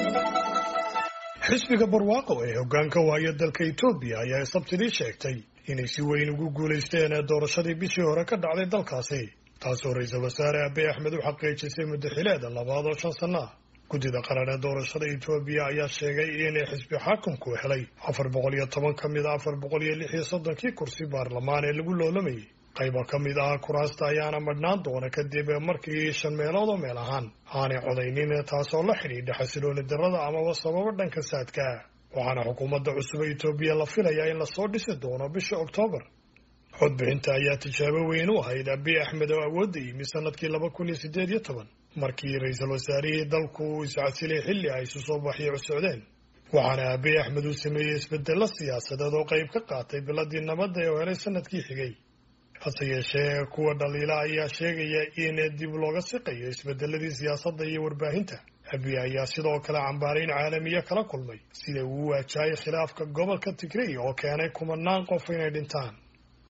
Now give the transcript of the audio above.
xisbiga barwaaqo ee hoggaanka waaya dalka etoobiya ayaa sabtidii sheegtay inay si weyn ugu guulaysteen doorashadii bishii hore ka dhacday dalkaasi taasoo ra-iisul wasaare abiy axmed u xaqiijisay muddaxileeda labaad oo shan sanno ah guddida qaran ee doorashada etoobiya ayaa sheegay in xisbi xaakumku helay afar boqol iyo toban ka mid a afar boqol iyo lix iyo soddonkii kursi baarlamaan ee lagu loolamayay qayba ka mid ah kuraasta ayaana madhnaan doona kadib markii shan meelood oo meel ahaan aanay codaynin taasoo la xidhiidha xasilooni darrada amaba sababo dhanka saadka waxaana xukuumadda cusub ee etoobiya la filayaa in lasoo dhisi doono bisha oktoobar codbixinta ayaa tijaabo weyn u ahayd abiy axmed oo awoodda yimi sanadkii laba kun iyo siddeed iyo toban markii ra-iisul wasaarihii dalku uu iscasilay xilli ay isu soo baxyo socdeen waxaana abiy axmed uu sameeyey isbedello siyaasadeed oo qayb ka qaatay biladii nabadda ee u helay sanadkii xigay hase yeeshee kuwa dhaliila ayaa sheegaya in dib looga siqayo isbedeladii siyaasadda iyo warbaahinta abiy ayaa sidoo kale cambaarayn caalamiya kala kulmay sida uu waajahayay khilaafka gobolka tigray oo keenay kumanaan qof inay dhintaan